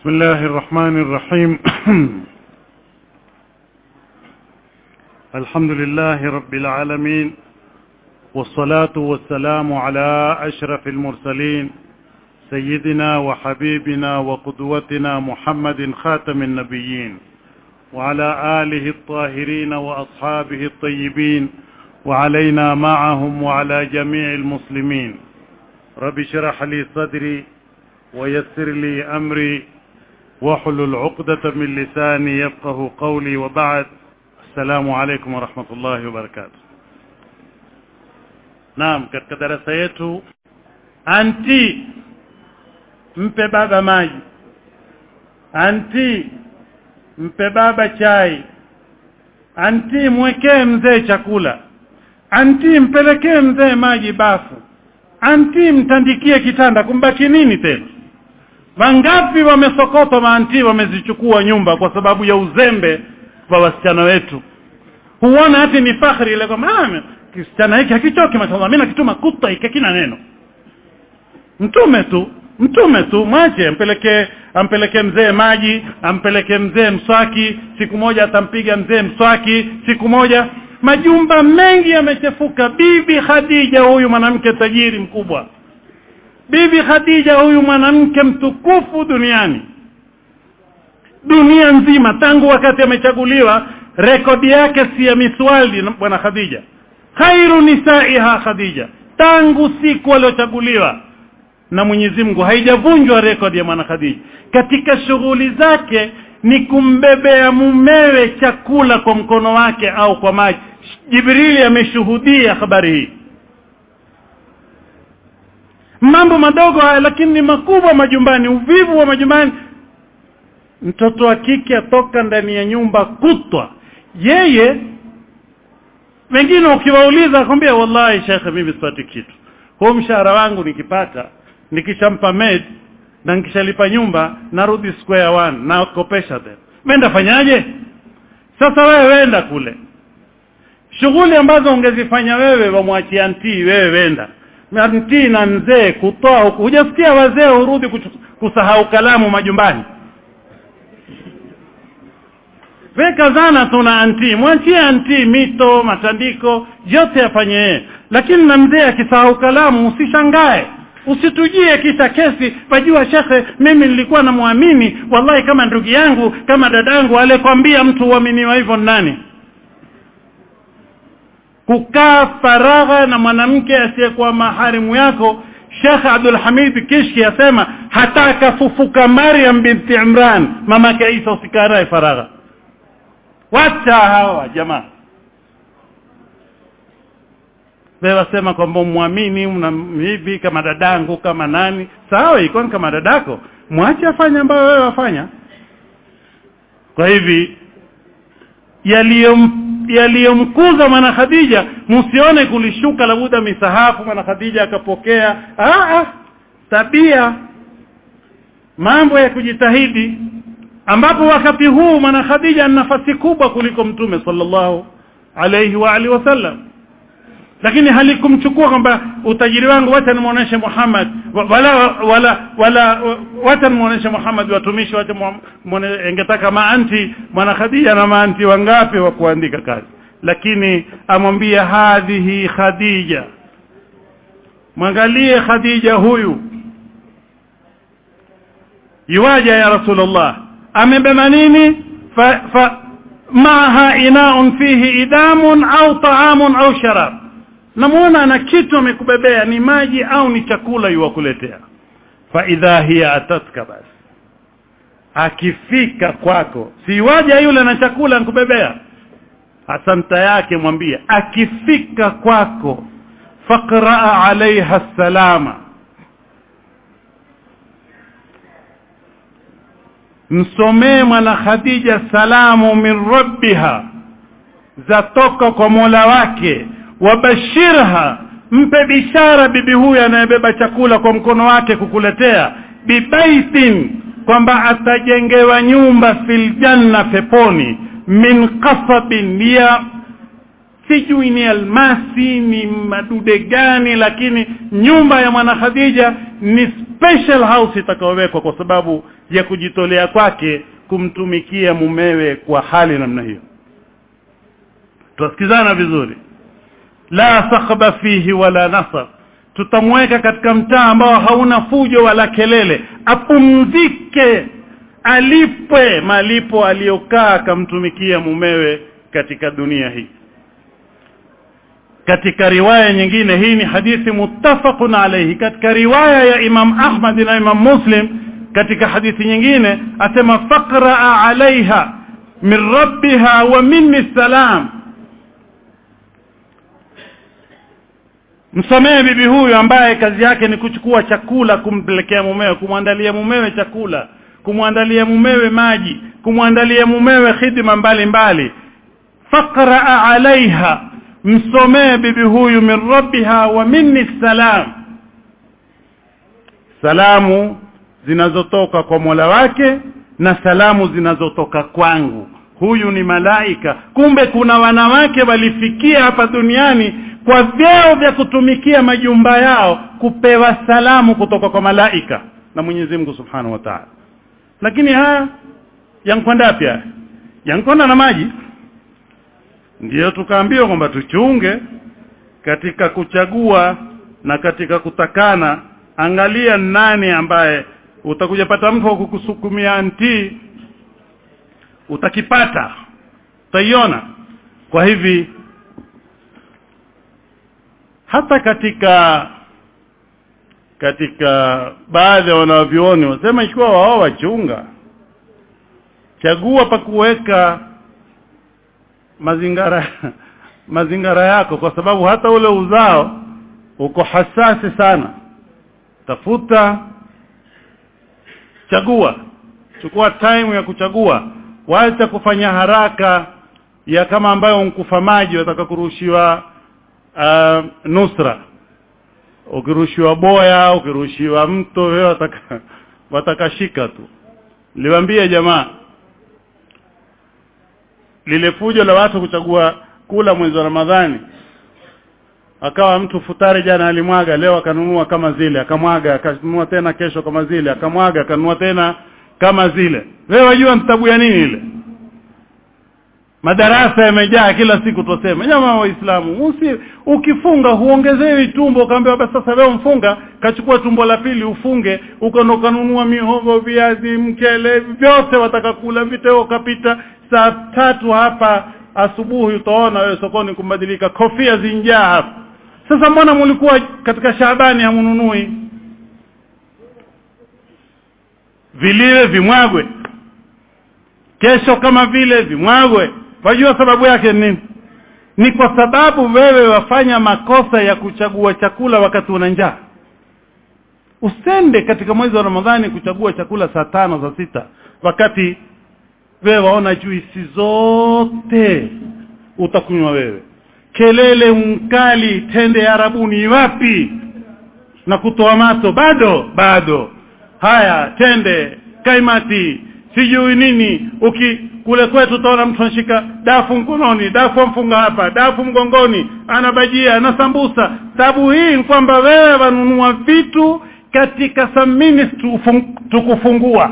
بسم الله الرحمن الرحيم الحمد لله رب العالمين والصلاة والسلام على أشرف المرسلين سيدنا وحبيبنا وقدوتنا محمد خاتم النبيين وعلى آله الطاهرين وأصحابه الطيبين وعلينا معهم وعلى جميع المسلمين رب اشرح لي صدري ويسر لي أمري واحلل عقدة من لساني يفقه قولي وبعد السلام عليكم ورحمة الله وبركاته Naam katika darasa yetu anti mpe baba maji anti mpe baba chai anti mwekee mzee chakula anti mpelekee mzee maji bafu anti mtandikie kitanda kumbaki nini tena wangapi wamesokotwa maanti wamezichukua nyumba kwa sababu ya uzembe wa wasichana wetu huona hati ni fakhri ile kwamba kisichana hiki hakichoki mashallah mimi nakituma kutwa hiki kina neno mtume tu mtume tu mwache ampelekee ampelekee mzee maji ampelekee mzee mswaki siku moja atampiga mzee mswaki siku moja majumba mengi yamechefuka bibi Khadija huyu mwanamke tajiri mkubwa bibi Khadija huyu mwanamke mtukufu duniani dunia nzima tangu wakati amechaguliwa rekodi yake si ya miswali bwana Khadija khairu nisaiha Khadija tangu siku aliochaguliwa na Mwenyezi Mungu haijavunjwa rekodi ya mwana Khadija katika shughuli zake ni kumbebea mumewe chakula kwa mkono wake au kwa maji Jibrili ameshuhudia habari hii mambo madogo haya lakini ni makubwa majumbani uvivu wa majumbani mtoto wa kike atoka ndani ya nyumba kutwa yeye wengine ukiwauliza akwambia wallahi shekhe mimi sipati kitu huo mshahara wangu nikipata nikishampa maid na nikishalipa nyumba narudi square one na kopesha tena menda fanyaje sasa wewe wenda kule shughuli ambazo ungezifanya wewe wamwachia ntii wewe wenda ntii na mzee kutoa huku hujasikia wazee hurudi kusahau kalamu majumbani weka zana tu na anti mwachie anti mito matandiko yote afanye yeye lakini na mzee akisahau kalamu usishangae usitujie kisha kesi wajua shekhe mimi nilikuwa namwamini wallahi kama ndugu yangu kama dadangu alikwambia mtu uaminiwa hivyo nani kukaa faragha na mwanamke asiyekuwa maharimu yako Sheikh Abdul Hamid Kishki asema hata akafufuka Maryam binti Imran mamake Isa usikarae faragha wacha hawa jamaa wewe wasema kwamba muamini hivi kama dadangu kama nani sawa iko kama dadako mwache afanye ambayo wewe wafanya kwa hivi yaliyom yaliyomkuza mwana Khadija msione kulishuka labuda misahafu mwana Khadija akapokea ah, ah tabia mambo ya kujitahidi ambapo wakati huu mwana Khadija ana nafasi kubwa kuliko mtume sallallahu alayhi wa alihi wasallam lakini halikumchukua kwamba utajiri wangu wacha nimuoneshe Muhammad wala wala wala wacha nimuoneshe Muhammad watumishi wacha ingetaka maanti mwana Khadija na maanti wangapi wa kuandika kazi lakini amwambia hadhihi Khadija mwangalie Khadija huyu yuwaja ya Rasulullah amebeba nini fa, fa maaha inaun fihi idamun au taamun au sharab namuona ana kitu amekubebea ni maji au ni chakula yuwakuletea fa idha hiya atatka basi akifika kwako si waja yule na chakula nkubebea asanta yake mwambie akifika kwako faqra alaiha salama msomee mwana Khadija salamu min rabbiha zatoka kwa Mola wake wabashirha mpe bishara bibi huyu anayebeba chakula kwa mkono wake kukuletea bibaitin kwamba atajengewa nyumba fil janna peponi min qasabin ya sijui ni almasi ni madude gani lakini nyumba ya mwana Khadija ni special house itakayowekwa kwa sababu ya kujitolea kwake kumtumikia mumewe kwa hali namna hiyo tusikizana vizuri la sakhba fihi wala nasab tutamweka katika mtaa ambao hauna fujo wala kelele apumzike alipwe malipo aliyokaa akamtumikia mumewe katika dunia hii katika riwaya nyingine hii ni hadithi muttafaqun alayhi katika riwaya ya Imam Ahmad na Imam Muslim katika hadithi nyingine asema faqra alaiha min rabbiha wa minni salam msamehe bibi huyu ambaye kazi yake ni kuchukua chakula kumpelekea mumewe kumwandalia mumewe chakula kumwandalia mumewe maji kumwandalia mumewe khidma mbalimbali faqra alaiha msomee bibi huyu min rabbiha wa minni salam salamu zinazotoka kwa Mola wake na salamu zinazotoka kwangu huyu ni malaika kumbe kuna wanawake walifikia hapa duniani kwa vyeo vya kutumikia majumba yao kupewa salamu kutoka kwa malaika na Mwenyezi Mungu Subhanahu wa Ta'ala lakini haya yankwenda pia yankwenda na maji ndiyo tukaambiwa kwamba tuchunge katika kuchagua na katika kutakana angalia nani ambaye utakuja pata mtu wa kukusukumia anti utakipata utaiona kwa hivi hata katika katika baadhi ya wanavyuoni wasema ikiwa wao wachunga chagua pa kuweka mazingara mazingara yako kwa sababu hata ule uzao uko hasasi sana tafuta chagua chukua time ya kuchagua wacha kufanya haraka ya kama ambayo unkufa maji wataka kurushiwa uh, nusra ukirushiwa boya ukirushiwa mto wewe wataka watakashika tu liwaambie jamaa lile fujo la watu kuchagua kula mwezi wa Ramadhani akawa mtu futari jana alimwaga leo akanunua kama zile akamwaga akanunua tena kesho kama zile akamwaga akanunua tena kama zile wewe wajua mtabu ya nini ile madarasa yamejaa kila siku tuseme jamaa waislamu usi ukifunga huongezewi tumbo kaambiwa basi sasa leo mfunga kachukua tumbo la pili ufunge ukaenda ukanunua mihogo viazi mchele vyote wataka kula viteo kapita saa tatu hapa asubuhi utaona wewe sokoni kumbadilika kofia zinjaa hapa sasa mbona mlikuwa katika Shaabani hamununui viliwe vimwagwe kesho kama vile vimwagwe wajua sababu yake nini ni kwa sababu wewe wafanya makosa ya kuchagua chakula wakati una njaa usende katika mwezi wa Ramadhani kuchagua chakula saa tano saa sita wakati wewe waona juisi zote utakunywa wewe kelele mkali tende ya arabuni wapi na kutoa mato bado bado haya tende kaimati sijui nini uki kule kwetu utaona mtu anashika dafu mkononi dafu mfunga hapa dafu mgongoni ana bajia ana sambusa sababu hii ni kwamba wewe wanunua vitu katika samini tukufungua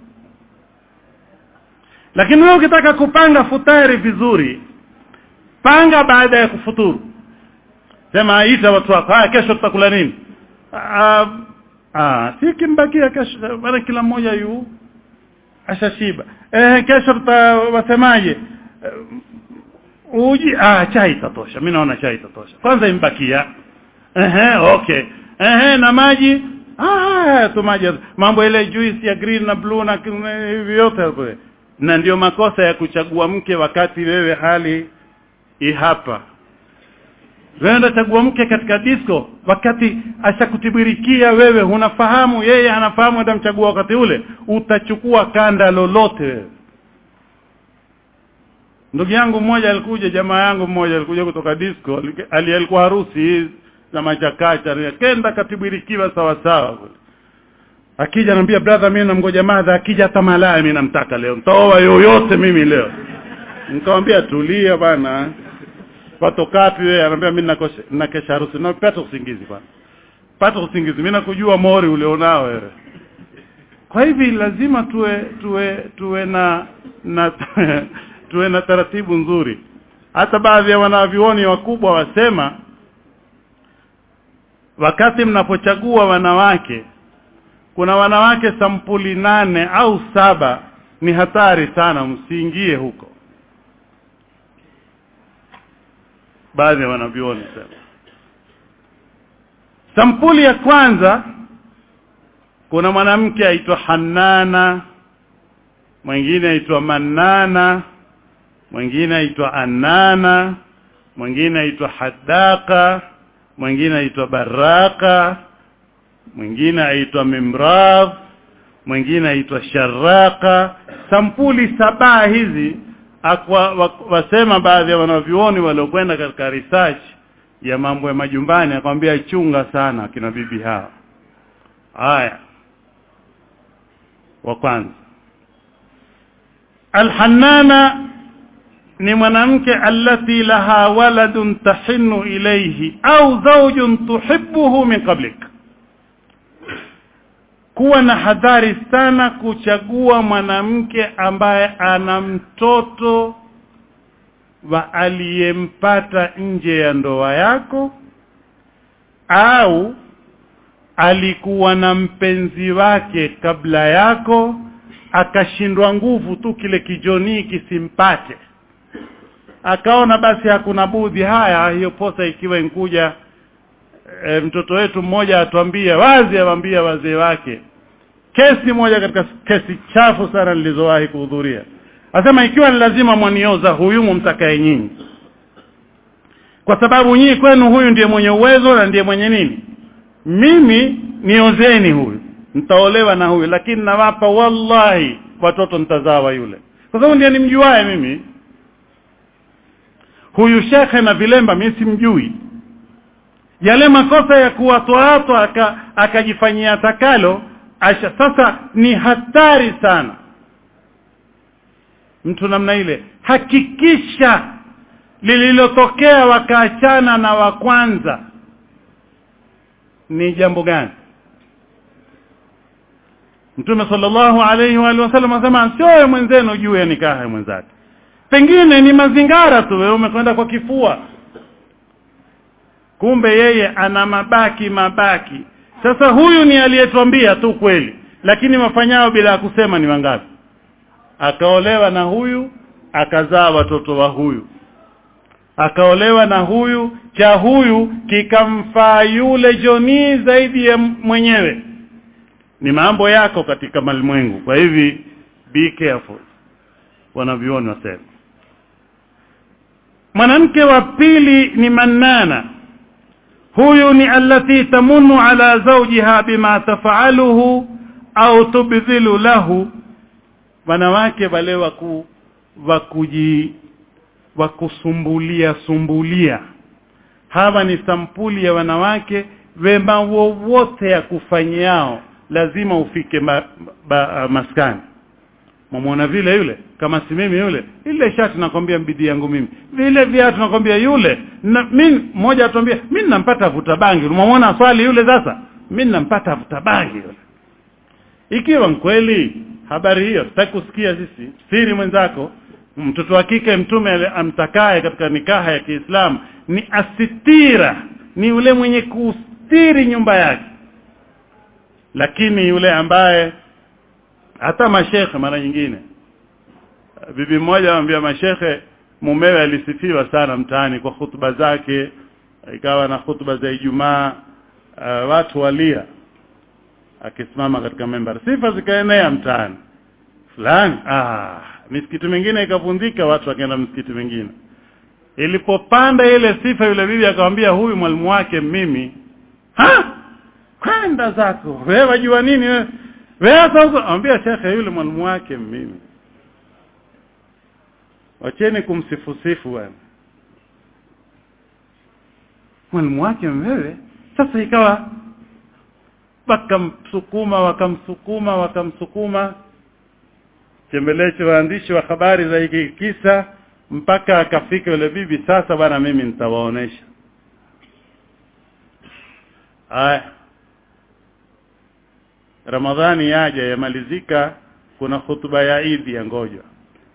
lakini wewe ukitaka kupanga futari vizuri panga baada ya kufuturu sema ita watu wako haya kesho tutakula nini ah ah si kimbakia kesho maana kila mmoja yu ashashiba eh kesho tutawasemaje uh, uji ah chai itatosha mimi naona chai itatosha kwanza imbakia ehe okay ehe na maji ah tu maji mambo ile juice ya green na blue na hivi yote hapo na ndio makosa ya kuchagua mke wakati wewe hali i hapa wewe chagua mke katika disco wakati ashakutibirikia wewe unafahamu yeye anafahamu atamchagua wakati ule utachukua kanda lolote wewe ndugu yangu mmoja alikuja jamaa yangu mmoja alikuja kutoka disco alikuwa harusi za machakacha kenda katibirikiwa sawa sawa akija anambia brother mimi namgoja madha akija hata malaya mimi namtaka leo nitaoa yoyote mimi leo nikamwambia tulia bana pato kapi wewe anambia mimi nakesha harusi na pata usingizi bana pata usingizi mimi nakujua mori ulionao wewe kwa hivi lazima tuwe tuwe tuwe na na tuwe na taratibu nzuri hata baadhi ya wanavyuoni wakubwa wasema wakati mnapochagua wanawake kuna wanawake sampuli nane au saba ni hatari sana msiingie huko baadhi ya wanavyuoni sema sampuli ya kwanza kuna mwanamke aitwa Hanana mwingine aitwa Manana mwingine aitwa Anana mwingine aitwa Hadaka mwingine aitwa Baraka mwingine aitwa Mimradh mwingine aitwa Sharaka sampuli saba hizi akwa, wasema baadhi ya wanavyuoni waliokwenda katika research ya mambo ya majumbani akwambia chunga sana kina bibi hawa haya wa kwanza alhannana ni mwanamke allati laha waladun tahinu ilayhi au zawjun tuhibbuhu min qablik kuwa na hadhari sana kuchagua mwanamke ambaye ana mtoto wa aliyempata nje ya ndoa yako au alikuwa na mpenzi wake kabla yako akashindwa nguvu tu kile kijonii kisimpate akaona basi hakuna budhi haya hiyo posa ikiwa inkuja e, mtoto wetu mmoja atuambia wazi awambia wazee wake kesi moja katika kesi chafu sana nilizowahi kuhudhuria asema ikiwa ni lazima mwanioza huyu mumtakae nyinyi kwa sababu nyinyi kwenu huyu ndiye mwenye uwezo na ndiye mwenye nini mimi niozeni huyu nitaolewa na huyu lakini nawapa wallahi watoto nitazawa yule kwa sababu ndiye nimjuae mimi huyu shekhe na vilemba mimi simjui yale makosa ya kuwatoato akajifanyia aka takalo asha sasa ni hatari sana mtu namna ile hakikisha lililotokea wakaachana na wa kwanza ni jambo gani Mtume sallallahu alayhi wa alihi wasallam anasema sio wewe mwenzenu juu ya nikaha ya mwenzake pengine ni mazingara tu wewe umekwenda kwa kifua kumbe yeye ana mabaki mabaki sasa huyu ni aliyetuambia tu kweli lakini wafanyao bila kusema ni wangapi akaolewa na huyu akazaa watoto wa huyu akaolewa na huyu cha huyu kikamfaa yule jonii zaidi ya mwenyewe ni mambo yako katika malimwengu kwa hivi be careful wanavioni wasema mwanamke wa pili ni manana huyu ni allati tamunu ala zawjiha bima tafaaluhu au tubdhilu lahu wanawake wale waku wakuji wakusumbulia sumbulia hawa ni sampuli ya wanawake wema wowote ya kufanyiao lazima ufike ma, ba, maskani mwamwona vile yule kama si mimi yule ile shati nakwambia bidii yangu mimi vile viatu nakwambia yule na mimi mmoja atuambia mimi nampata vuta bangi unamwona swali yule sasa mimi nampata vuta bangi yule ikiwa kweli habari hiyo sitaki kusikia sisi siri mwenzako mtoto wa kike mtume amtakaye katika nikaha ya Kiislamu ni asitira ni yule mwenye kustiri nyumba yake lakini yule ambaye hata mashekhe mara nyingine bibi mmoja anamwambia mashekhe mumewe alisifiwa sana mtaani kwa hutuba zake ikawa na hutuba za Ijumaa uh, watu walia akisimama katika member sifa zikaenea mtaani fulani ah misikiti mingine ikavunjika watu wakaenda msikiti mingine ilipopanda ile sifa yule bibi akamwambia huyu mwalimu wake mimi ha kwenda zako wewe wajua nini wewe wewe sasa ambia shekhe yule mwalimu wake mimi wacheni kumsifusifu bwana mwalimu wake wewe sasa ikawa wakamsukuma wakamsukuma wakamsukuma chembelecho waandishi wa habari za hiki kisa mpaka akafika yule bibi sasa bwana mimi nitawaonesha haya ramadhani yaja yamalizika kuna hutuba ya idi ya ngojwa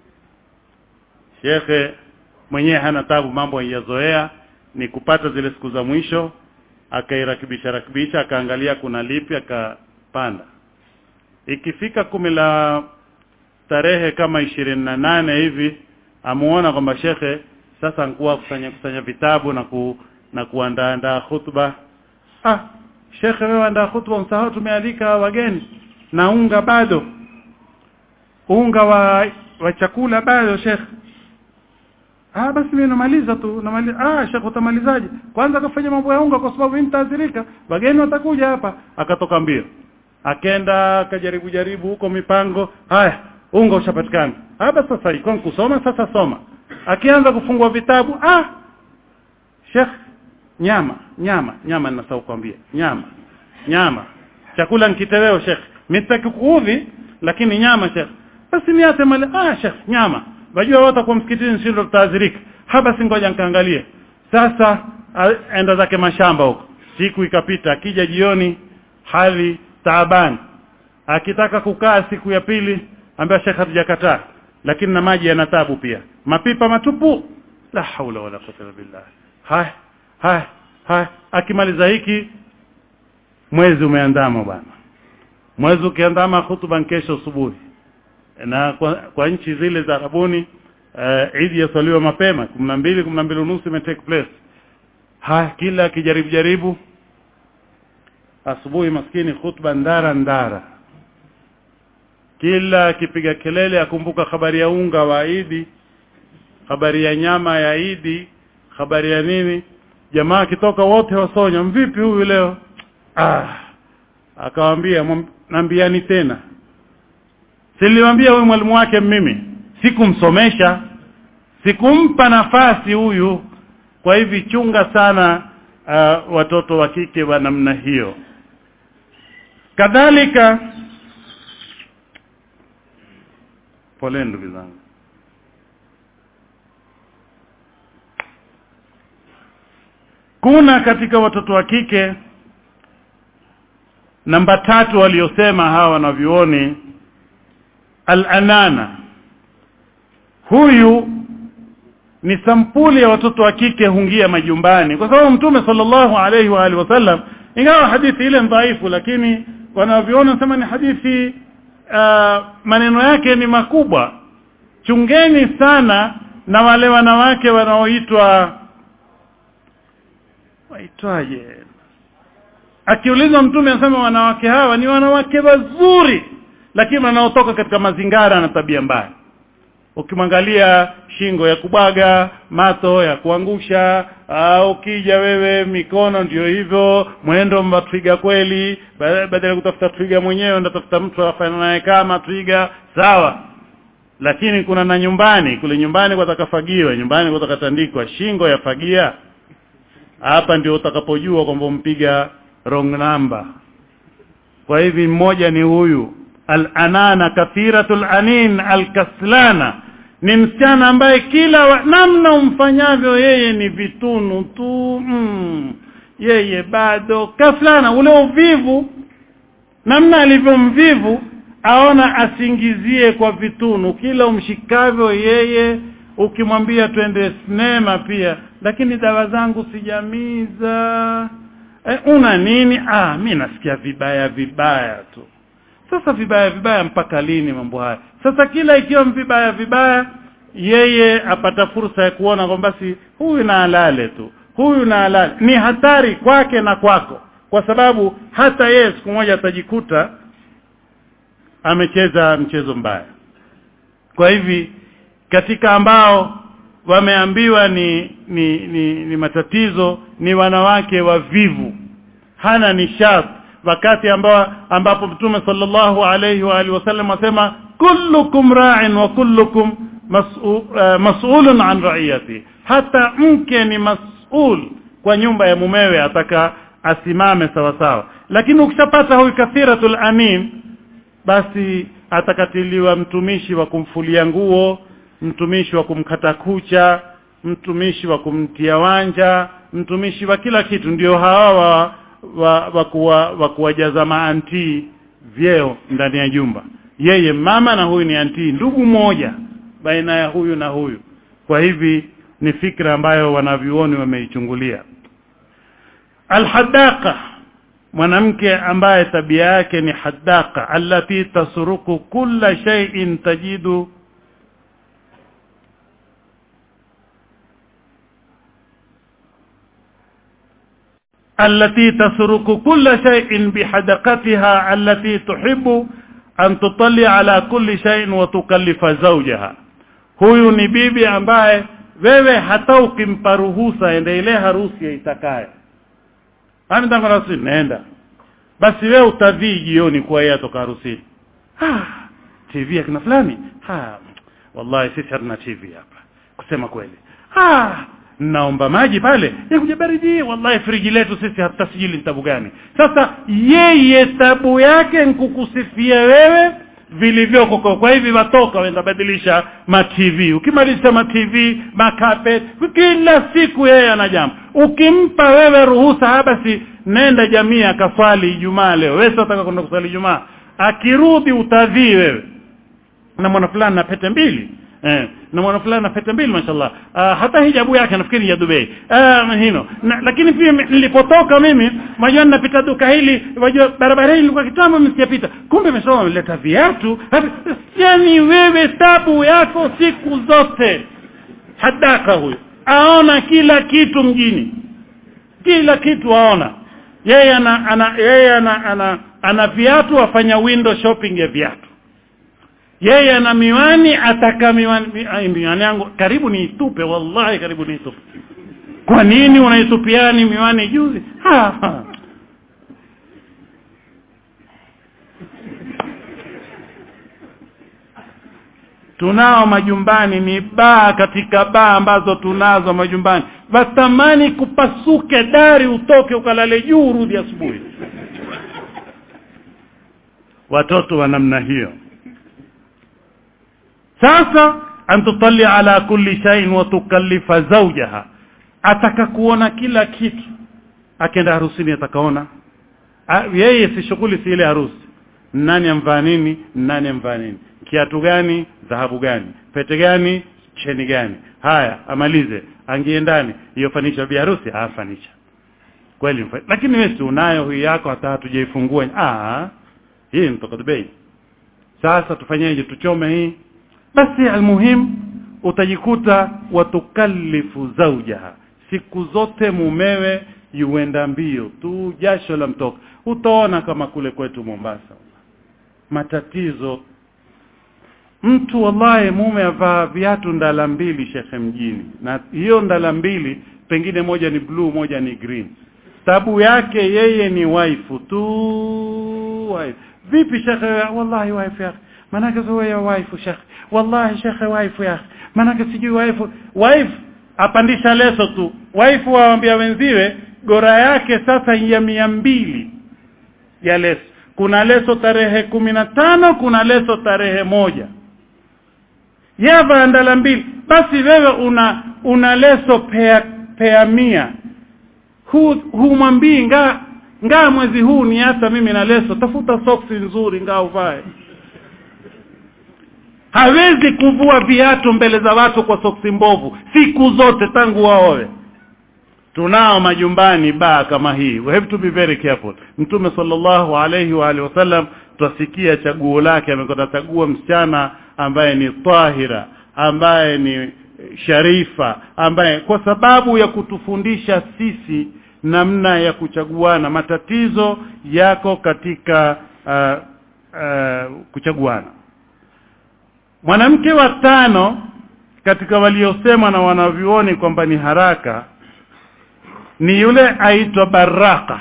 shekhe mwenyewe hana tabu mambo yazoea ni kupata zile siku za mwisho akairakibisha rakibisha akaangalia kuna lipi akapanda ikifika kumi la tarehe kama ishirini na nane hivi amuona kwamba shekhe sasa nkuwa kusanya kusanya vitabu na ku, na kuandaandaa hutuba ah shekhe wewe andaa hutuba msahau tumealika wageni na unga bado unga wa wa chakula bado shekhe ah basi mimi namaliza tu namaliza ah shekhe utamalizaje kwanza akafanya mambo ya unga kwa sababu mimi nitaathirika wageni watakuja hapa akatoka mbio akenda akajaribu jaribu huko mipango haya unga ushapatikana hapa sasa iko kusoma sasa soma akianza kufungua vitabu ah Sheikh nyama nyama nyama ninasahau kuambia nyama nyama chakula nikiteweo Sheikh mimi sitaki kuudhi lakini nyama Sheikh basi niate mali ah Sheikh nyama wajua wote kwa msikitini sio tutaadhirika hapa si ngoja nikaangalie sasa enda zake mashamba huko siku ikapita akija jioni hali taabani akitaka kukaa siku ya pili ambaye Sheikh hatujakataa lakini na maji yana tabu pia mapipa matupu la haula wala quwwata illa billah hai hai hai akimaliza hiki mwezi umeandama bwana mwezi ukiandama hutuba kesho asubuhi na kwa, kwa nchi zile za Arabuni uh, Eid yasaliwa mapema 12 12 unusu ime take place haya kila akijaribu jaribu asubuhi maskini khutba ndara ndara kila akipiga kelele akumbuka habari ya unga wa Idi habari ya nyama ya Idi habari ya nini jamaa akitoka wote wasonya mvipi huyu leo ah akamwambia nambiani tena siliwambia huyu mwalimu wake mimi sikumsomesha sikumpa nafasi huyu kwa hivi chunga sana uh, watoto wa kike wa namna hiyo kadhalika pole ndugu zangu kuna katika watoto wa kike namba tatu waliosema hawa wanavyuoni al-anana huyu ni sampuli ya watoto wa kike hungia majumbani kwa sababu mtume sallallahu alaihi wa alihi wasallam ingawa hadithi ile dhaifu lakini wanavyoona sema ni hadithi uh, maneno yake ni makubwa chungeni sana na wale wanawake wanaoitwa waitwaje akiulizwa mtume anasema wanawake hawa ni wanawake wazuri lakini wanaotoka katika mazingara na tabia mbaya ukimwangalia shingo ya kubwaga mato ya kuangusha au ukija wewe mikono ndio hivyo mwendo mwa twiga kweli badala ya kutafuta twiga mwenyewe ndatafuta mtu afanye naye kama twiga sawa lakini kuna na nyumbani kule nyumbani kwa takafagiwa nyumbani kwa takatandikwa shingo ya fagia hapa ndio utakapojua kwamba umpiga wrong number kwa hivi mmoja ni huyu al-anana kathiratul anin al-kaslana ni msichana ambaye kila wa, namna umfanyavyo yeye ni vitunu tu mm, yeye bado kaslana ule uvivu namna alivyomvivu aona asingizie kwa vitunu kila umshikavyo yeye ukimwambia twende sinema pia lakini dawa zangu sijamiza e, una nini ah mi nasikia vibaya vibaya tu sasa vibaya vibaya mpaka lini mambo haya sasa kila ikiwa vibaya vibaya yeye apata fursa ya kuona kwamba basi huyu na alale tu huyu na alale ni hatari kwake na kwako kwa sababu hata yeye siku moja atajikuta amecheza mchezo mbaya kwa hivi katika ambao wameambiwa ni ni, ni ni matatizo ni wanawake wavivu hana nishati wakati ambao ambapo mtume sallallahu alayhi wa alihi wasallam asema kullukum ra'in wa kullukum mas'ulun an ra'iyati hata mke ni mas'ul kwa nyumba ya mumewe ataka asimame sawa sawa lakini ukishapata huyu kathiratul amin basi atakatiliwa mtumishi wa kumfulia nguo mtumishi wa kumkata kucha mtumishi wa kumtia wanja mtumishi wa kila kitu ndio hawa wa wa, wa, kuwa, wa kuwajaza maanti vyeo ndani ya jumba yeye mama na huyu ni antii ndugu moja baina ya huyu na huyu kwa hivi ni fikra ambayo wanavyuoni wameichungulia alhadaqa mwanamke ambaye tabia yake ni hadaqa allati tasruku kulla shay'in tajidu التي تسرق كل شيء بحدقتها التي تحب أن تطلع على كل شيء وتكلف زوجها huyu ni bibi ambaye wewe hata ukimpa ruhusa ende ile harusi yaitakaye anataka harusi nenda basi wewe utadhii jioni kwa yeye atoka harusini ah TV ya kina fulani ah wallahi sisi hatuna TV hapa kusema kweli ah naomba maji pale yakuja baridi wallahi friji letu sisi hata sijili ni tabu gani sasa yeye tabu yake nkukusifia wewe vilivyoko kwa kwa hivi watoka wenda badilisha ma TV ukimaliza ma TV makapet kila siku yeye ana jambo ukimpa wewe ruhusa basi nenda jamii akaswali Ijumaa leo wewe unataka kwenda kuswali Ijumaa akirudi utadhii wewe na mwana fulani na pete mbili eh na mwana fulani na pete mbili mashallah uh, hata hijabu yake nafikiri ya Dubai uh, hino na, lakini pia nilipotoka mimi majua napita duka hili wajua barabara hii ilikuwa kitambo msijapita kumbe mesoma ameleta viatu yani wewe tabu yako siku zote hadaka huyo aona kila kitu mjini kila kitu aona yeye ana, ana yeye ana, ana, ana viatu afanya window shopping ya viatu yeye ana miwani ataka miwani miwani yangu karibu niitupe wallahi karibu niitupe kwa nini unaitupiani miwani juzi ha, ha. tunao majumbani ni baa katika baa ambazo tunazo majumbani watamani kupasuke dari utoke ukalale juu urudi asubuhi watoto wa namna hiyo sasa antutalli ala kulli shay'in wa tukallifa zawjaha ataka kuona kila kitu akenda harusini atakaona yeye si shughuli si ile harusi nani amvaa nini nani amvaa nini kiatu gani dhahabu gani pete gani cheni gani haya amalize angie ndani hiyo fanisha bi harusi ah fanisha kweli lakini wewe si unayo huyu yako hata hatujaifungua ah hii mtoka Dubai sasa tufanyeje tuchome hii basi almuhim utajikuta watukallifu zaujaha siku zote mumewe yuenda mbio tu jasho la mtoka utaona kama kule kwetu Mombasa matatizo mtu wallahi mume avaa viatu ndala mbili shekhe mjini na hiyo ndala mbili pengine moja ni blue moja ni green tabu yake yeye ni waifu tu wife vipi shekhe wallahi wife yake manake sio ya wife shekhe wallahi shekhe wife yake manake sijui wife wife apandisha leso tu wife waambia wenziwe gora yake sasa ya mia mbili ya leso kuna leso tarehe kumi na tano kuna leso tarehe moja yava ndala mbili basi wewe una una leso pea, pea mia hu humwambii nga ngaa mwezi huu ni hata mimi na leso tafuta soksi nzuri ngaa uvae hawezi kuvua viatu mbele za watu kwa soksi mbovu siku zote tangu waowe tunao majumbani baa kama hii we have to be very careful mtume sallallahu alayhi wa alihi wasallam twasikia chaguo lake amekwenda chagua msichana ambaye ni tahira ambaye ni sharifa ambaye kwa sababu ya kutufundisha sisi namna ya kuchaguana matatizo yako katika uh, uh, kuchaguana mwanamke wa tano katika waliosemwa na wanavyuoni kwamba ni haraka ni yule aitwa baraka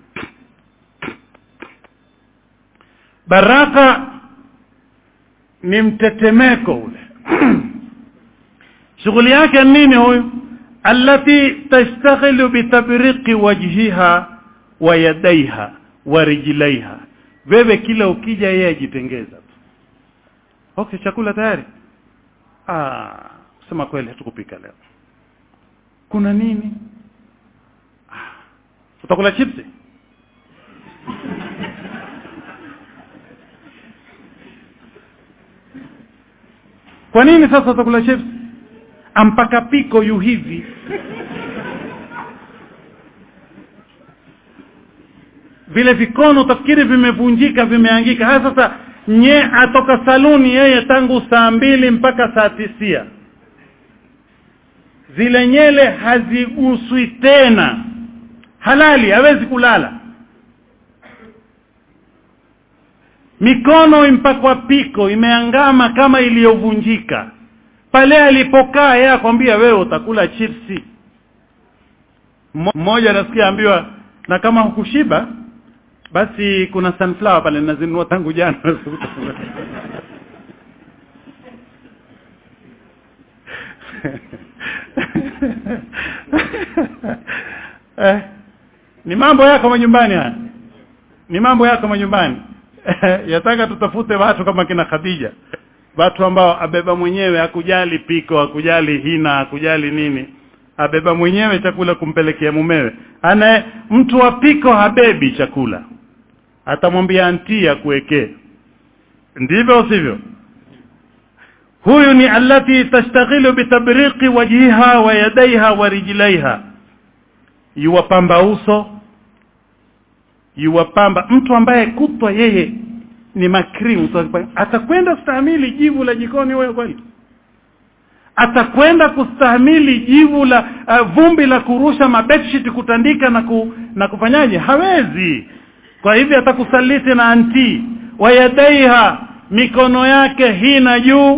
baraka ni mtetemeko ule shughuli yake nini huyu allati tashtaghilu bitabriqi wajhiha wa yadaiha wa rijlaiha wewe kila ukija yeye ajitengeza tu okay chakula tayari ah sema kweli hatukupika leo kuna nini ah, utakula chipsi kwa nini sasa utakula chips ampaka piko yu hivi vile vikono utafikiri vimevunjika vimeangika haya sasa nye atoka saluni yeye tangu saa mbili mpaka saa tisia zile nyele haziguswi tena halali hawezi kulala mikono impakwa piko imeangama kama iliyovunjika pale alipokaa yeye akwambia wewe utakula chipsi mmoja nasikia ambiwa na kama hukushiba basi kuna sunflower pale nazinunua tangu jana eh, ni mambo yako majumbani haya ni mambo yako majumbani yataka tutafute watu kama kina Khadija watu ambao abeba mwenyewe hakujali piko hakujali hina hakujali nini abeba mwenyewe chakula kumpelekea mumewe ana mtu wa piko habebi chakula atamwambia anti akuwekee ndivyo sivyo huyu ni allati tashtaghilu bitabriqi wajhiha wa yadaiha wa rijlaiha yuwapamba uso yuwapamba mtu ambaye kutwa yeye ni makrimu atakwenda kustahimili jivu la jikoni wewe kweli atakwenda kustahimili jivu la uh, vumbi la kurusha mabedsheet kutandika na ku, na kufanyaje hawezi kwa hivyo atakusaliti na anti wayadaiha mikono yake hina juu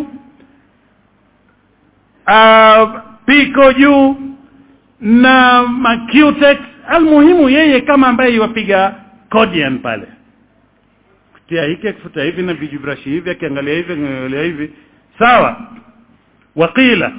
uh, piko juu na macutex almuhimu yeye kama ambaye iwapiga codian pale kutia hiki akifuta hivi na vijibrashi hivi akiangalia hivi akiangalia hivi sawa waqila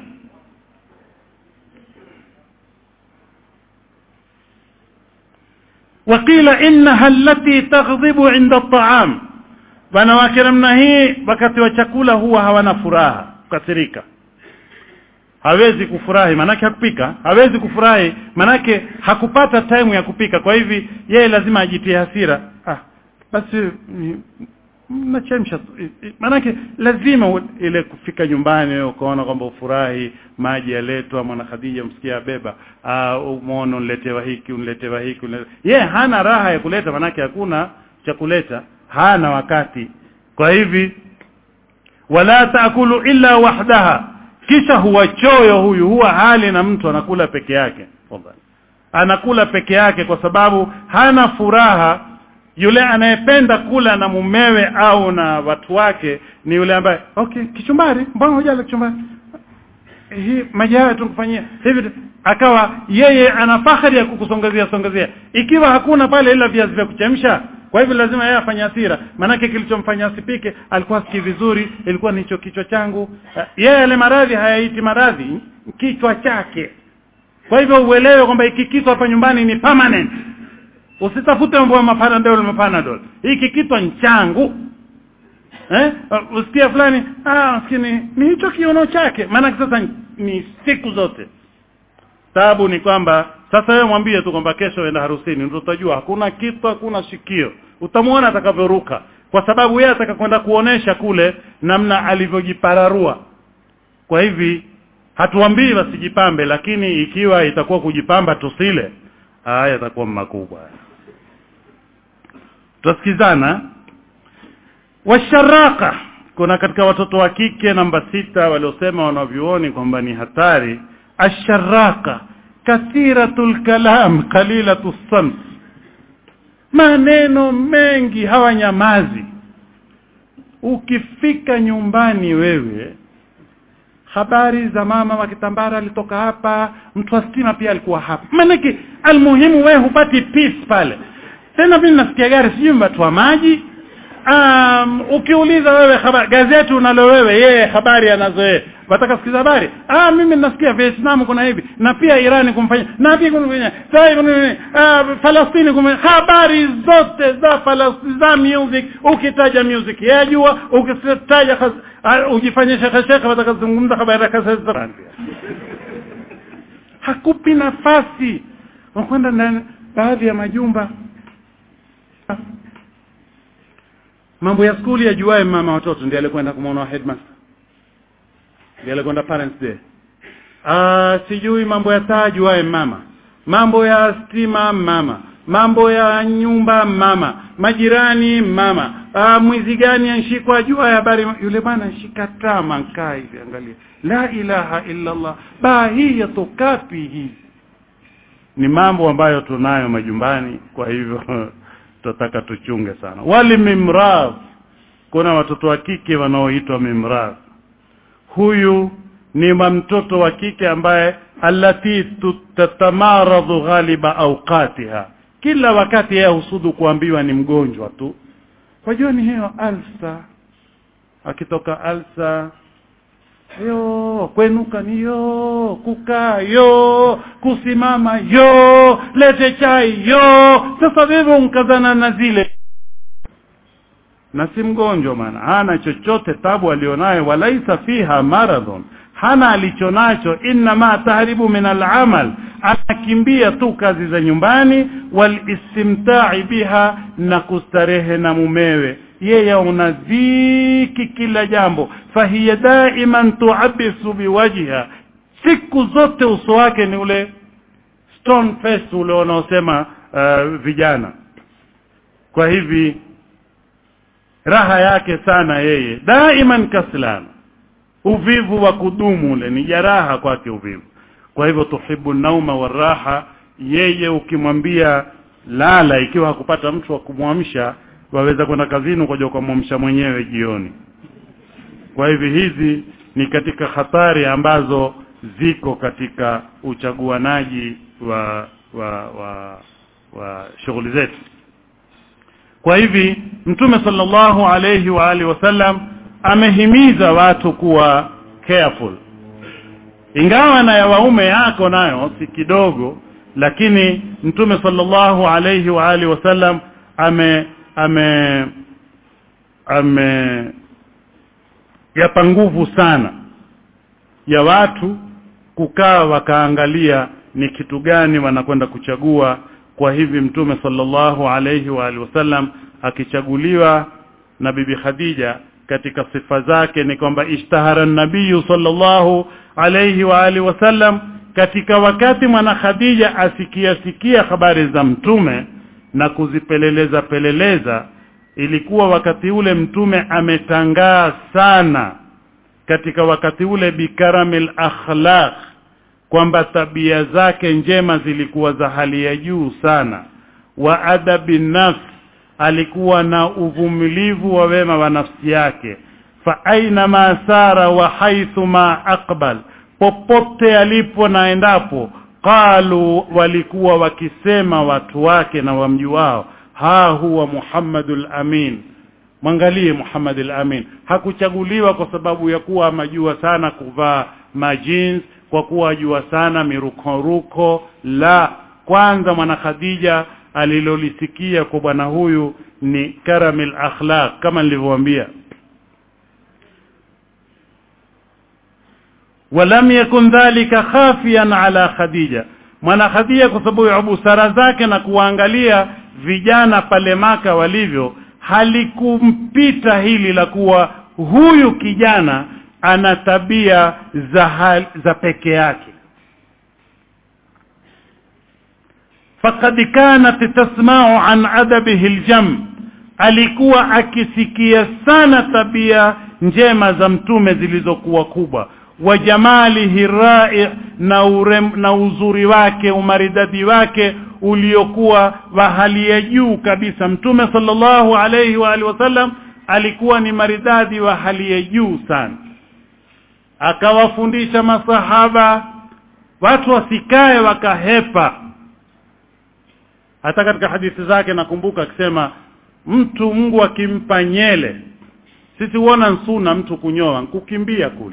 waqila innaha allati taghdhibu inda at'am wanawake namna hii wakati wa chakula huwa hawana furaha kukasirika hawezi kufurahi manake hakupika hawezi kufurahi manake hakupata time ya kupika kwa hivi yeye lazima ajitie hasira ah basi nachemsha manake lazima ile kufika nyumbani wewe ukaona kwamba ufurahi maji yaletwa mwana Khadija msikia beba ah umeona uniletewa hiki uniletewa hiki yeye hana raha ya kuleta manake hakuna cha kuleta hana wakati kwa hivi wala taakulu illa wahdaha kisha huwa choyo huyu huwa hali na mtu anakula peke yake anakula peke yake kwa sababu hana furaha yule anayependa kula na mumewe au na watu wake ni yule ambaye okay kichumbari mbona hujala kichumbari hii maji haya tukufanyia hivi akawa yeye ana fahari ya kukusongezea songezea ikiwa hakuna pale ila viazi vya kuchemsha kwa hivyo lazima yeye afanye hasira manake kilichomfanya asipike alikuwa siki vizuri ilikuwa nicho kichwa changu yeye yale maradhi hayaiti maradhi kichwa chake kwa hivyo uelewe kwamba hiki kitu hapa nyumbani ni permanent usitafute mambo ya mapanadol mapanadol hiki kitu ni changu eh usikia fulani ah maskini ni hicho kiono chake maana sasa ni siku zote tabu ni kwamba sasa wewe mwambie tu kwamba kesho enda harusini ndio utajua hakuna kitu hakuna shikio utamwona atakavyoruka kwa sababu yeye atakakwenda kuonesha kule namna alivyojipararua kwa hivi hatuambii wasijipambe lakini ikiwa itakuwa kujipamba tusile haya yatakuwa makubwa tusikizana washaraka kuna katika watoto wa kike namba sita waliosema wanavyuoni kwamba ni hatari asharaka kathiratul kalam qalilatu samt maneno mengi hawanyamazi ukifika nyumbani wewe habari za mama wa kitambara alitoka hapa mtu wa stima pia alikuwa hapa maanake almuhimu wewe hupati peace pale tena mimi nasikia gari sijui watu wa maji um, ukiuliza wewe habari gazeti unalo wewe yeye habari anazo yeye wataka sikiza habari ah mimi nasikia Vietnam kuna hivi na pia Iran kumfanya na pia kumfanya sasa kuna ah Palestina kumfanya habari zote za Palestina za music ukitaja music yajua ukitaja uh, ujifanye shekha shekha watakazungumza habari za hakupi nafasi wakwenda ndani baadhi ya majumba mambo ya skuli yajuae mama watoto ndiye alikwenda kumwona headmaster ndiye alikwenda parents day ah sijui mambo ya taji wae mama mambo ya stima mama mambo ya nyumba mama majirani mama ah mwizi gani anshikwa ajua habari yule bwana anshika tama nkaa hivi angalia la ilaha illa allah baa hii yatokapi hizi ni mambo ambayo tunayo majumbani kwa hivyo tutataka tuchunge sana wali mimradh kuna watoto wa kike wanaoitwa mimradh huyu ni mtoto wa kike ambaye allati tatamaradhu ghaliba awqatiha kila wakati yeye husudu kuambiwa ni mgonjwa tu wajua ni hiyo alsa akitoka alsa yo kwenuka ni yo kukaa yo kusimama yo lete chai yo sasa wewe unkazana na zile na si mgonjwa maana hana chochote tabu alionayo walaisa fiha maradhun hana alichonacho inma tahribu min al'amal anakimbia tu kazi za nyumbani walistimta'i biha na kustarehe na mumewe yeye una dhiki kila jambo fahiya daiman tuabisu biwajha siku zote uso wake ni ule stone face ule wanaosema uh, vijana kwa hivi raha yake sana yeye daiman kaslan uvivu wa kudumu ule ni jaraha kwake uvivu kwa hivyo tuhibu nauma waraha yeye ukimwambia lala ikiwa hakupata mtu wa kumwamsha waweza kwenda kazini ukaja ukamwamsha mwenyewe jioni kwa hivi hizi ni katika hatari ambazo ziko katika uchaguanaji wa wa wa, wa shughuli zetu kwa hivi mtume sallallahu alayhi wa alihi wasallam amehimiza watu kuwa careful ingawa na ya waume yako nayo si kidogo lakini mtume sallallahu alayhi wa alihi wasallam ame ame ame yapa nguvu sana ya watu kukaa wakaangalia ni kitu gani wanakwenda kuchagua kwa hivi mtume sallallahu alayhi wa alihi wasallam akichaguliwa na bibi Khadija katika sifa zake ni kwamba ishtahara nabiyu sallallahu alayhi wa alihi wasallam katika wakati mwana Khadija asikia sikia habari za mtume na kuzipeleleza peleleza ilikuwa wakati ule mtume ametangaa sana katika wakati ule bikaramil akhlaq kwamba tabia zake njema zilikuwa za hali ya juu sana wa adabi nafs alikuwa na uvumilivu wa wema wa nafsi yake fa aina ma sara wa haithu ma aqbal popote alipo na endapo qalu walikuwa wakisema watu wake na wamji wao ha huwa Muhammadul Amin mwangalie Muhammadul Amin hakuchaguliwa kwa sababu ya kuwa amajua sana kuvaa majins kwa kuwa ajua sana mirukoruko la kwanza mwana Khadija alilolisikia kwa bwana huyu ni karamil akhlaq kama nilivyowaambia walam yakun dhalika khafiyan ala khadija mwana khadija kwa sababu ya busara zake na kuangalia vijana pale maka walivyo halikumpita hili la kuwa huyu kijana ana tabia za hal, za peke yake faqad kanat tasma'u an adabihi aljam alikuwa akisikia sana tabia njema za mtume zilizokuwa kubwa wa jamalihi ra'i na, urem, na uzuri wake umaridadi wake uliokuwa wa hali ya juu kabisa mtume sallallahu alayhi wa alihi wasallam alikuwa ni maridadi wa hali ya juu sana akawafundisha masahaba watu wasikae wakahepa hata katika hadithi zake nakumbuka akisema mtu Mungu akimpa nyele sisi huona nsuna mtu kunyoa kukimbia kule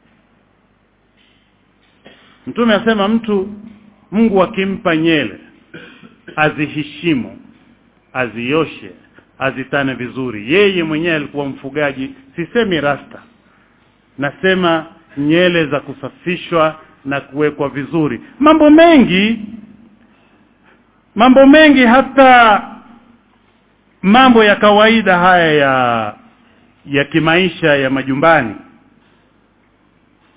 Mtume asema mtu Mungu akimpa nyele aziheshimu azioshe azitane vizuri yeye mwenyewe alikuwa mfugaji sisemi rasta nasema nyele za kusafishwa na kuwekwa vizuri mambo mengi mambo mengi hata mambo ya kawaida haya ya ya kimaisha ya majumbani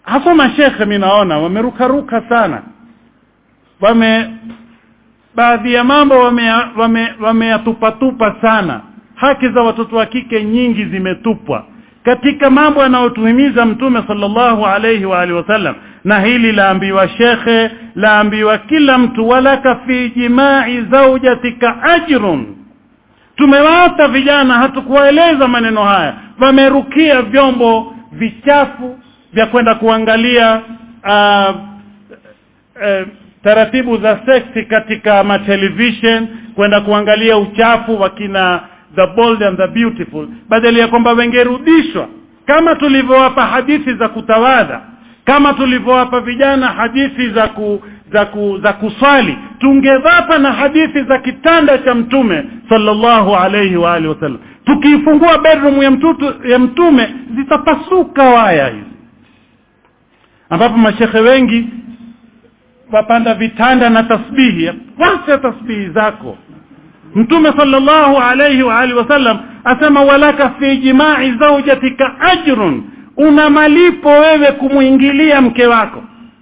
hasa mashekhe mi naona wamerukaruka sana wame baadhi ya mambo wameyatupatupa wame, wameyatupatupa sana haki za watoto wa kike nyingi zimetupwa katika mambo yanayotuhimiza mtume sallallahu alayhi wa alihi wasallam na hili laambiwa shekhe laambiwa kila mtu walaka fi jimai zaujatika ajrun tumewaata vijana hatukuwaeleza maneno haya wamerukia vyombo vichafu vya kwenda kuangalia uh, uh, taratibu za seksi katika matelevision kwenda kuangalia uchafu wa kina the bold and the beautiful badala ya kwamba wengerudishwa kama tulivyowapa hadithi za kutawadha kama tulivyowapa vijana hadithi za ku, za ku, za kuswali tungewapa na hadithi za kitanda cha mtume sallallahu alayhi wa alihi wasallam tukiifungua bedroom ya mtutu, ya mtume zitapasuka waya hizi ambapo mashekhe wengi wapanda vitanda na tasbihi wacha tasbihi zako mtume sallallahu alayhi wa alihi wasallam asema walaka fi jimai zaujatika ajrun una malipo wewe kumwingilia mke wako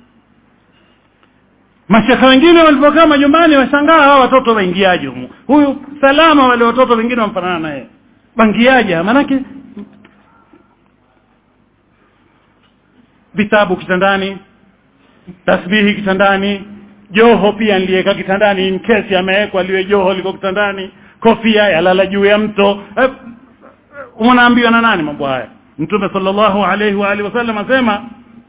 mashekhe wengine walipokaa majumbani washangaa hawa watoto waingiaje humu huyu salama wale watoto wengine wamfanana naye bangiaje maanake vitabu kitandani tasbihi kitandani joho pia niliweka kitandani in case amewekwa liwe joho liko kitandani kofia yalala juu ya mto eh, unaambiwa na nani mambo haya mtume sallallahu alayhi wa alihi wasallam asema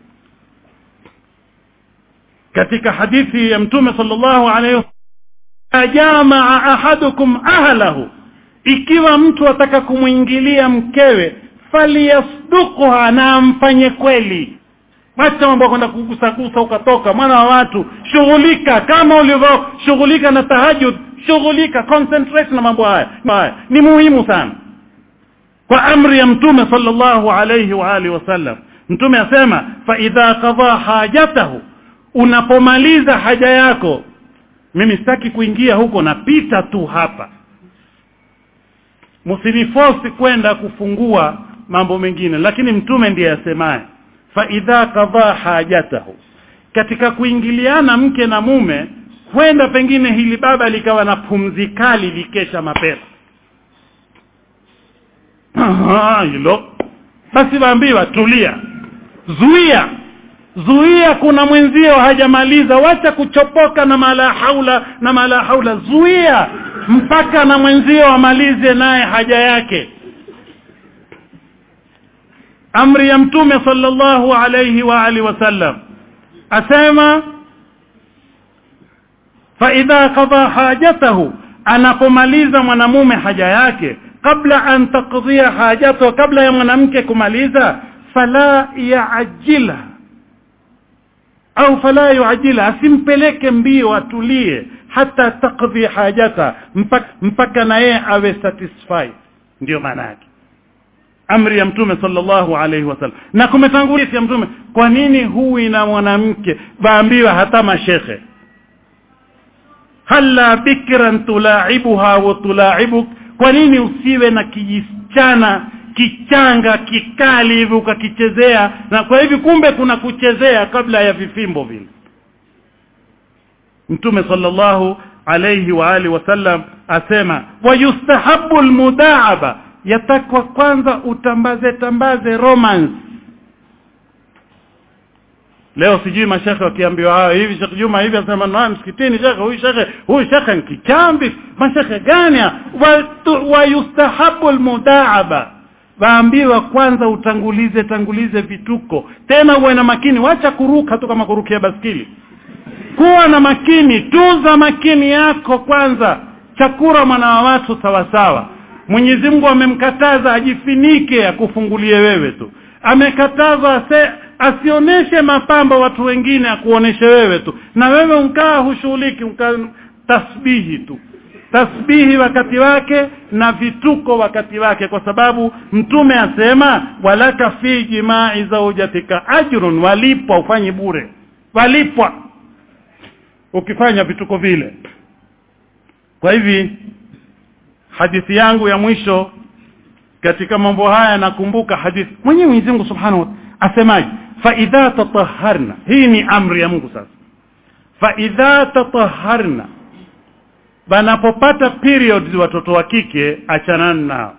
katika hadithi ya mtume sallallahu alayhi jamaa ahadukum ahlahu ikiwa mtu ataka kumwingilia mkewe faliyasduqha na amfanye kweli Wacha mambo kwenda kugusagusa ukatoka mwana wa watu shughulika kama ulivyoshughulika na tahajud shughulika concentrate na mambo haya haya ni muhimu sana kwa amri ya mtume sallallahu alayhi wa alihi wasallam mtume asema fa idha qadha hajatahu unapomaliza haja yako mimi sitaki kuingia huko napita tu hapa msiniforce kwenda kufungua mambo mengine lakini mtume ndiye asemaye fa idha qadha hajatahu katika kuingiliana mke na mume kwenda pengine hili baba likawa na pumzi kali likesha mapema hilo basi waambiwa tulia zuia zuia kuna mwenzio hajamaliza wacha kuchopoka na mala haula na mala haula zuia mpaka na mwenzio amalize naye haja yake amri ya mtume sallallahu alayhi wa alihi wasallam asema fa idha qada hajatahu anapomaliza mwanamume haja yake kabla an taqdiya hajatahu kabla ya mwanamke kumaliza fala yaajila au fala yuajila asimpeleke mbio atulie hata taqdi hajata mpaka, mpaka na yeye awe satisfied ndio maana yake amri ya mtume sallallahu alaihi wasallam na kumetangulia ya mtume kwa nini huwi na mwanamke baambiwa hata mashekhe halla bikran tulaibuha wa tulaibuk kwa nini usiwe na kijisichana kichanga kikali hivi ukakichezea na kwa hivi kumbe kuna kuchezea kabla ya vifimbo vile mtume sallallahu alayhi wa alihi wasallam asema wayustahabu almudaaba yatakwa kwanza utambaze tambaze romance leo sijui mashekhe wakiambiwa hayo hivi Sheikh Juma hivi anasema na msikitini shekhe huyu shekhe huyu shekhe ni kichambi mashekhe gani wa yustahabu almudaaba waambiwa kwanza utangulize tangulize vituko tena uwe na makini wacha kuruka tu kama kurukia baskili kuwa na makini tuza makini yako kwanza chakura mwana wa watu sawasawa Mwenyezi Mungu amemkataza ajifinike akufungulie wewe tu amekataza ase, asioneshe mapambo watu wengine akuoneshe wewe tu na wewe unkaa hushughuliki unkaa tasbihi tu tasbihi wakati wake na vituko wakati wake kwa sababu mtume asema walaka fi jimai zaujatika ajrun walipwa ufanye bure walipwa ukifanya vituko vile kwa hivi hadithi yangu ya mwisho katika mambo haya nakumbuka hadithi mwenyewe Mwenyezi Mungu Subhanahu asemaje faidha tataharna hii ni amri ya mungu sasa faidha tataharna banapopata periods watoto wa kike achanani nao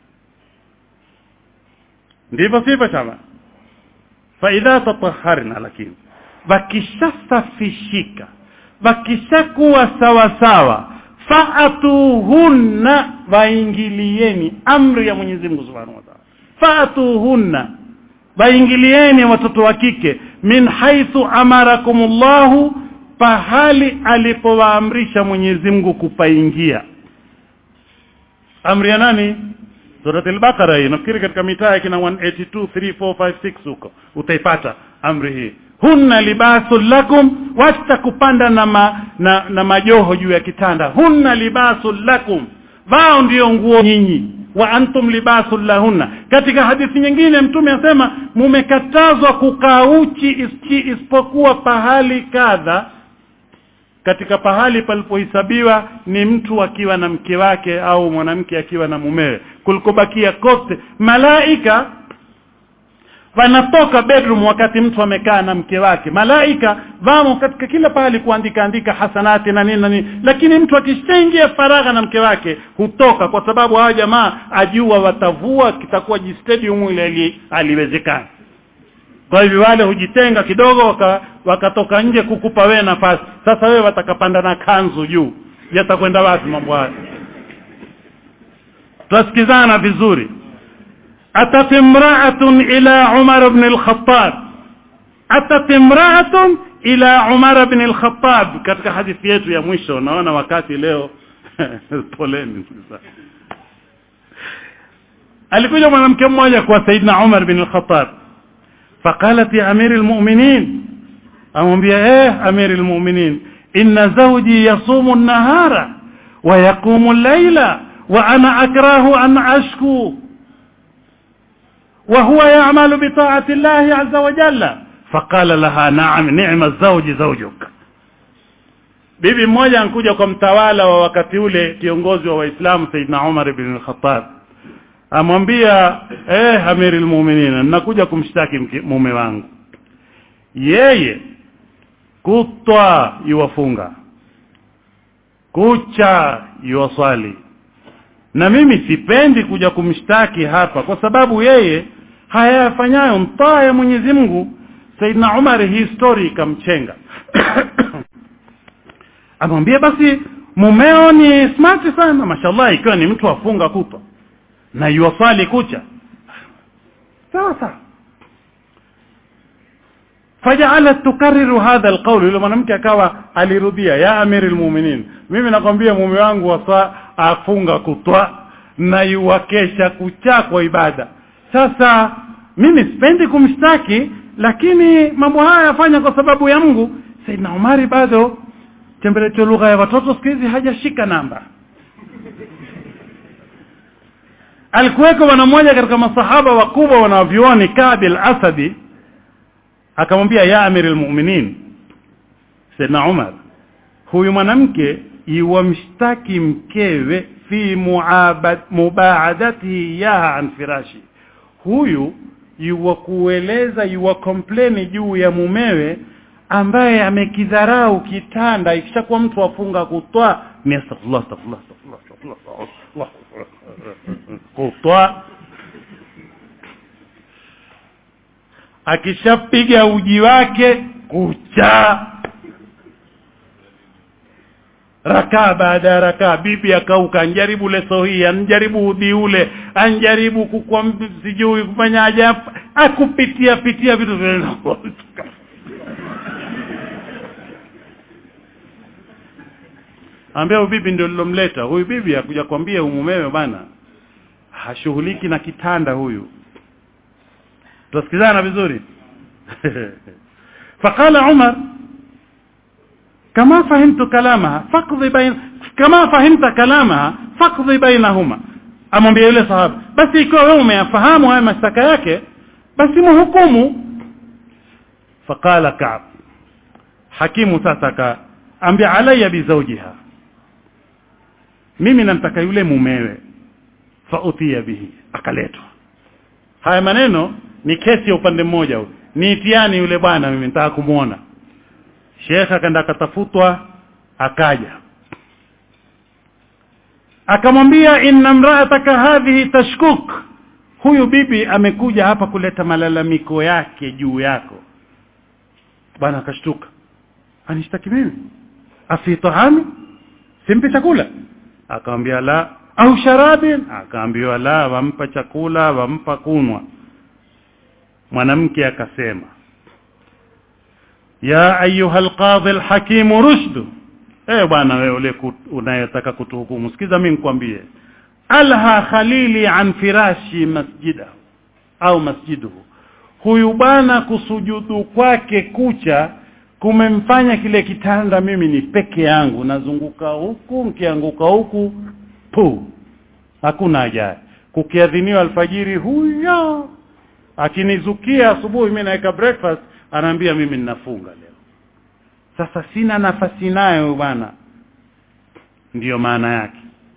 ndivyo sivyo chama faidha tataharna lakini wakishasafishika wakishakuwa sawa sawa faatuhunna waingilieni amri ya Mwenyezi Mungu Subhanahu wa Ta'ala faatuhunna waingilieni watoto wa kike min haithu amarakumullahu pahali alipowaamrisha Mwenyezi Mungu kupaingia amri ya nani Surat al-Baqara hii nafikiri katika mitaa kina 182 3 4 5 6 huko utaipata amri hii hunna libasul lakum wasta kupanda na, ma, na, na majoho juu ya kitanda hunna libasul lakum wao ndio nguo nyinyi wa antum libasul lahunna katika hadithi nyingine mtume asema mumekatazwa kukaa uchi isipokuwa pahali kadha katika pahali palipohesabiwa ni mtu akiwa na mke wake au mwanamke akiwa na mumewe kulikobakia kote malaika wanatoka bedroom wakati mtu amekaa na mke wake malaika vamo katika kila pahali kuandika andika hasanati na nini na nini lakini mtu akishaingia faragha na mke wake hutoka kwa sababu hawa jamaa ajua watavua kitakuwa jistadium ile aliwezekana kwa hivyo wale hujitenga kidogo waka, wakatoka nje kukupa wewe nafasi sasa wewe watakapanda na kanzu juu yatakwenda wapi mambo haya tusikizana vizuri أتت امرأة إلى عمر بن الخطاب أتت امرأة إلى عمر بن الخطاب katika hadithi yetu ya mwisho naona wakati leo poleni alikuja mwanamke mmoja kwa Saidna Umar bin al-Khattab فقالت يا أمير المؤمنين amwambia eh أمير المؤمنين إن زوجي يصوم النهار ويقوم الليل وأنا أكره أن أشكو وهو يعمل بطاعة الله عز وجل فقال لها نعم نعم الزوج زوجك bibi mmoja ankuja kwa mtawala wa wakati ule kiongozi wa waislamu saidna umar ibn al-khattab amwambia eh amiri almu'minin nakuja kumshtaki mume wangu yeye kutwa yuwafunga kucha yuwaswali na mimi sipendi kuja kumshtaki hapa kwa sababu yeye hayafanyayo mtaa ya Mwenyezi Mungu Saidna Umar hii story ikamchenga amwambia basi mumeo ni smart sana mashallah ikiwa ni mtu afunga kutwa na yuwasali kucha sawa sawa faja'alat tukarriru hadha alqawl yule mwanamke akawa alirudia ya amiri almu'minin mimi nakwambia mume wangu wasa afunga kutwa na yuwakesha kucha kwa ibada sasa mimi sipendi kumshtaki lakini mambo haya yafanya kwa sababu ya Mungu Saidna Umari bado tembelecho lugha ya watoto siku hizi hajashika namba alikuweko bwana mmoja katika masahaba wakubwa wanavyuoni Kabil Asadi akamwambia ya amiri almu'minin Saidna Umar huyu mwanamke iwamshtaki mkewe fi mubaadatihi yaha an firashi huyu yuwa kueleza yuwa kompleni juu ya mumewe ambaye amekidharau kitanda ikishakuwa mtu afunga kutwa ni astaghfirullah astaghfirullah astaghfirullah astaghfirullah kutwa akishapiga uji wake kucha rakaa baada ya rakaa bibi akauka anjaribu leso hii anjaribu udhi ule anjaribu kukwa sijui kufanya ajabu akupitia pitia vitu ambia huyu bibi ndio lilomleta huyu bibi akuja kwambia umumewe bana hashughuliki na kitanda huyu tusikizana vizuri فقال عمر كما فهمت كلامها فاقضي بين كما فهمت كلامها فاقضي بينهما amwambia yule sahaba basi ikiwa wewe umeyafahamu haya mashtaka yake basi muhukumu faqala ka'b hakimu sasa ka ambia alayya bi zawjiha mimi namtaka yule mumewe fa utiya bihi akaletwa haya maneno ni kesi ya upande mmoja huu niitiani yule bwana mimi nitaka kumwona shekhe akaenda akatafutwa akaja akamwambia inna mraataka hadhihi tashkuk huyu bibi amekuja hapa kuleta malalamiko yake juu yako bwana akashtuka anishtaki mimi afi tahami simpi chakula akamwambia la au sharabin akaambiwa la wampa chakula wampa kunwa mwanamke akasema ya ayuha alqadhi alhakim rushdu eh bwana wewe ule unayetaka kutuhukumu sikiza mimi nikwambie alha khalili an firashi masjida au masjiduhu huyu bwana kusujudu kwake kucha kumemfanya kile kitanda mimi ni peke yangu nazunguka huku nikianguka huku pu hakuna haja kukiadhiniwa alfajiri huyo akinizukia asubuhi mimi naweka breakfast anaambia mimi ninafunga leo sasa sina nafasi nayo bwana ndiyo maana yake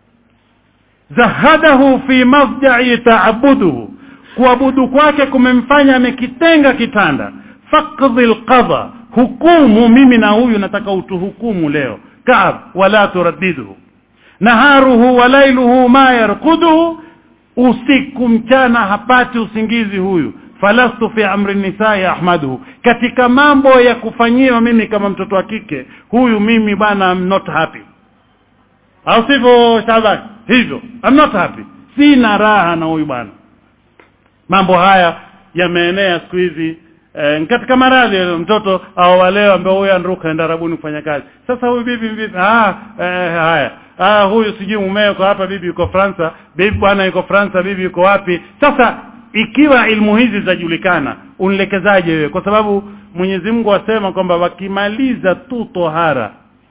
zahadahu fi mafja'i ta'abuduhu kuabudu kwake kumemfanya amekitenga kitanda faqdhi alqadha hukumu mimi na huyu nataka utuhukumu leo kaab wala turaddiduhu naharuhu wa lailuhu ma yarquduhu usiku mchana hapati usingizi huyu falastu fi amri nisaa ya ahmaduhu katika mambo ya kufanyiwa mimi kama mtoto wa kike huyu mimi bwana I'm not happy au sivyo Shaban hivyo I'm not happy sina raha na huyu bwana mambo haya yameenea siku hizi e, katika maradhi mtoto au waleo ambao huyu anruka enda rabuni kufanya kazi sasa huyu bibi bibi ah eh, haya ah huyu sijui mumeo yuko hapa bibi yuko Fransa bibi bwana yuko Fransa bibi yuko wapi sasa ikiwa ilmu hizi zajulikana unilekezaje wewe kwa sababu Mwenyezi Mungu asema kwamba wakimaliza tu tohara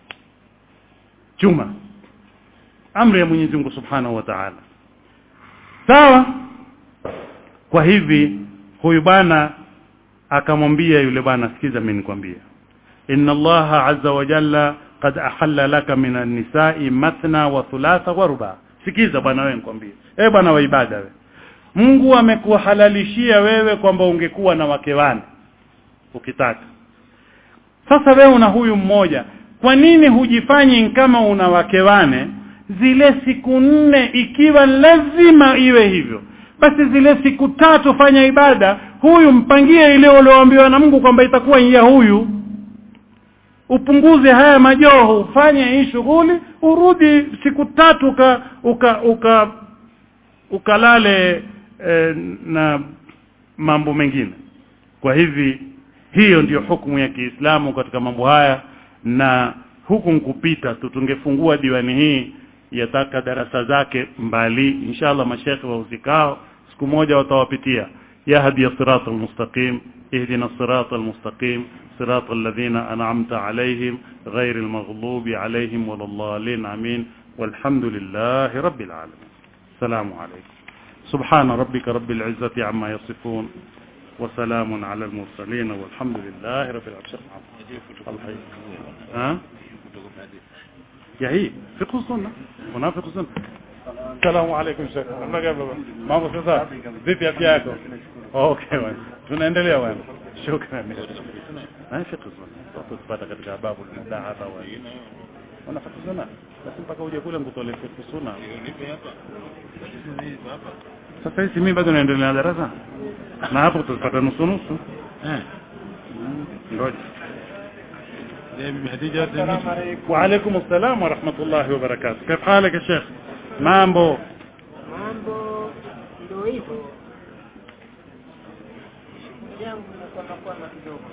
chuma amri ya Mwenyezi Mungu Subhanahu wa Ta'ala sawa kwa hivi huyu bwana akamwambia yule bwana sikiza mimi nikwambie inna Allah azza wa jalla qad ahalla laka min an-nisa'i mathna wa thulatha wa ruba sikiza bwana wewe nikwambie eh bwana wa ibada wewe Mungu amekuhalalishia wewe kwamba ungekuwa na wake wane ukitaka sasa wewe una huyu mmoja kwa nini hujifanyi kama una wake wane zile siku nne ikiwa lazima iwe hivyo basi zile siku tatu fanya ibada huyu mpangie ile ulioambiwa na Mungu kwamba itakuwa ya huyu upunguze haya majoho ufanye hii shughuli urudi siku tatu uka uka, uka ukalale e, na mambo mengine kwa hivi hiyo ndiyo hukumu ya Kiislamu katika mambo haya na huku nkupita tu tungefungua diwani hii yataka darasa zake mbali inshallah mashekhe wa uzikao siku moja watawapitia ya hadi sirata almustaqim ihdina sirata almustaqim صراط الذين أنعمت عليهم غير المغضوب عليهم ولا الضالين آمين والحمد لله رب العالمين السلام عليكم سبحان ربك رب العزة عما يصفون وسلام على المرسلين والحمد لله رب العالمين الله ها يا هي فقه السنة هنا فقه السنة السلام عليكم شيخ mambo sasa vipi afya yako okay bwana tunaendelea bwana shukran na fiqh sunna tupata katika babu al-mudahaba wa wana fiqh sunna basi mpaka uje kule ngutole fiqh sunna sasa hizi mimi bado naendelea na darasa na hapo tutapata nusu nusu eh ngoja وعليكم السلام ورحمة الله وبركاته كيف حالك يا شيخ مامبو mambo ndio hivyo yangu nakwenda kwenda kidogo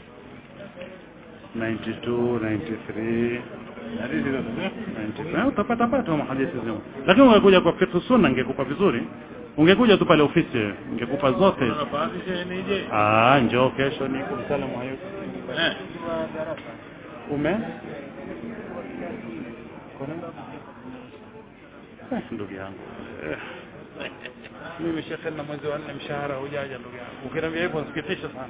92 93 95 utapata pata mahadithi zao lakini ungekuja kwa fiqh sunna ingekupa vizuri ungekuja tu pale ofisi ingekupa zote ah njoo kesho niko msalamu hayuko eh ume Eh, ndugu yangu Eh. mimi shekhe na mwezi wa nne mshahara hujaja ndugu yangu ukiniambia hivyo nasikitisha sana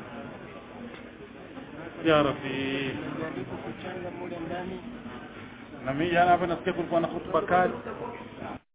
ya rabbi kuchanga mule ndani na mimi jana hapa nasikia kulikuwa na hutuba kali